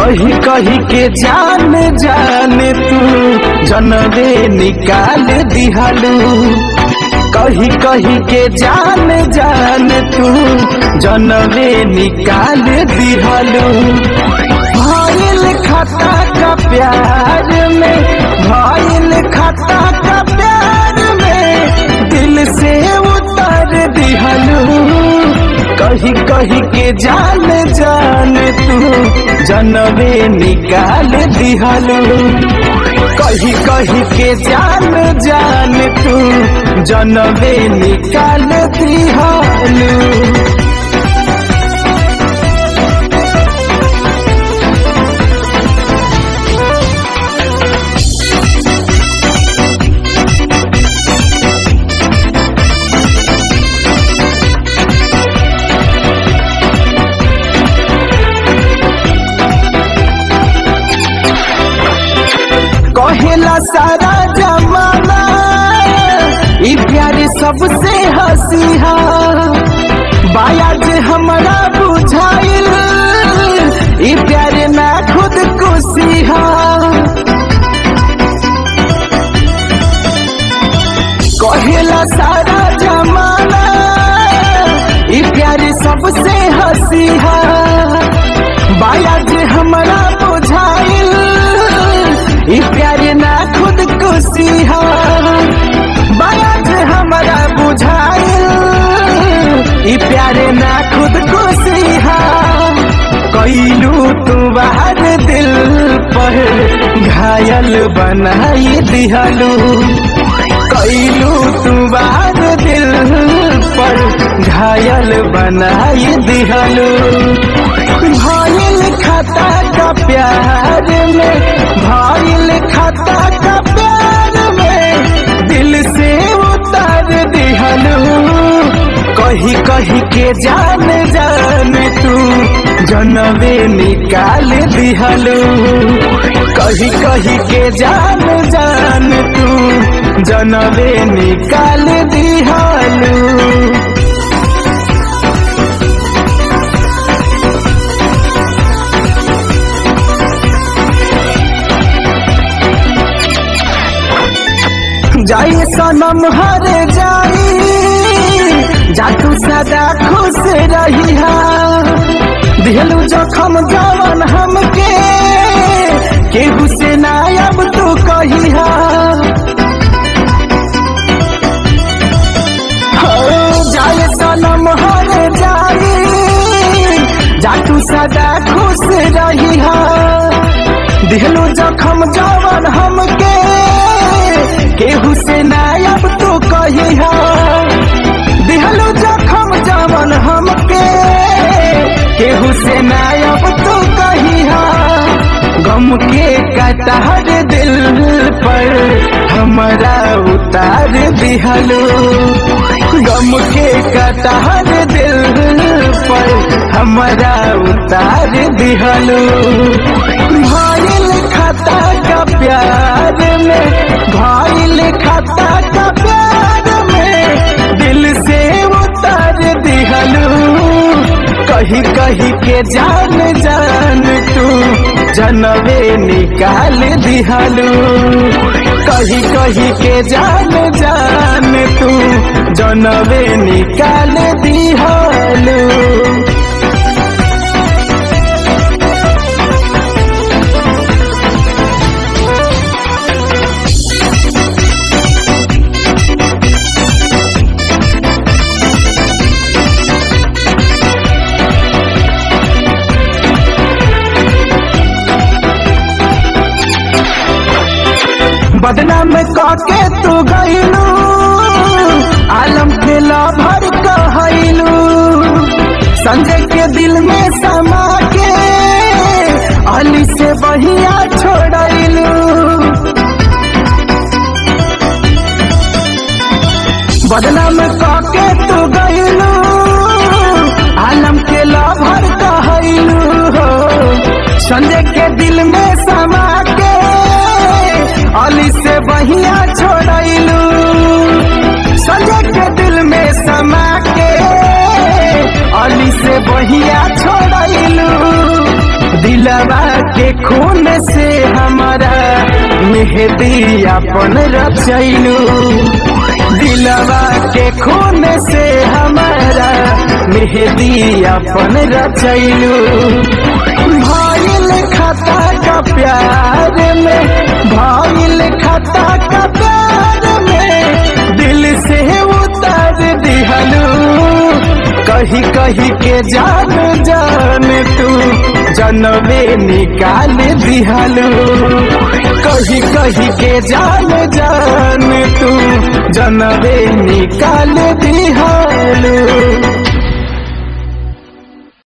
कही कही के जान जान तू जनवे निकाल दिहलू कही कही के जान जान तू जनवे निकाल दिहलू भइल खता का प्यार में भइल खता का प्यार में दिल से उतर दिहलू कही कही के जान जान तू जनवे निकाल दिहलू कही कही के जान जान तू जनवे निकाल दिहलू कहेला सारा जमाना ई प्यार सबसे हसीहा बाया जे हमरा बुझाइल ई प्यार ना खुद कुसीहा कहेला सारा जमाना ई प्यार सबसे हसीहा बाया जे हमरा बुझाइल ई प्यार ना खुद कुसीहा बाया जे हमरा बुझाइल ई प्यार ना खुद कुसीहा कैलू तू बाहर दिल पर घायल बनाई दिहलू कैलू तू बाहर दिल पर घायल बनाई दिहलू भइल खता का प्यार में भइल खता का प्यार में दिल से उतार दिहलू कही कही के जान जान तू जनवे निकाल दिहलू कही कही के जान जान तू जनवे निकाल दिहलू जाई सनम हर जाई जा तू सदा खुश रही दिहलू जखम जवन हमके केहू से ना अब तू कही जाए सनम हर जाई जा तू सदा खुश रही दिहलू जखम जवन हमके केहू से नायब तू कही दिहलू जखम जवन हमके केहू से नायब तू कही गम के कटहर दिल पर हमारा उतार दिहलू गम के कटहर दिल पर हमारा उतार दिहलू भइल खता का प्यार में भइल खता का प्यार में दिल से उतार दिहलू कही कही के जान जान तू जनवे निकाल दिहलू कही कही के जान जान तू जनवे निकाल दिहलू बदनाम काके तू गईलू आलम के भर कहलू संजय के दिल में समा के अली से बहिया छोड़लू बदनाम काके तू गईलू आलम के भर कहलू संजय के दिल में समा के अली से बहिया छोड़लू संजय के दिल में समा के अली से बहिया छोड़लू दिलवा के के खून से हमारा मेहदी अपन रचैलू दिलवा के खून से हमारा मेहदी अपन रचैलू भाईल खता का प्यार में भाईल खता का प्यार में दिल से उतार दिहलू कही कही के जान जान तू जनवे निकाल दिहलू कही कही के जान जान तू जनवे निकाल दिहलू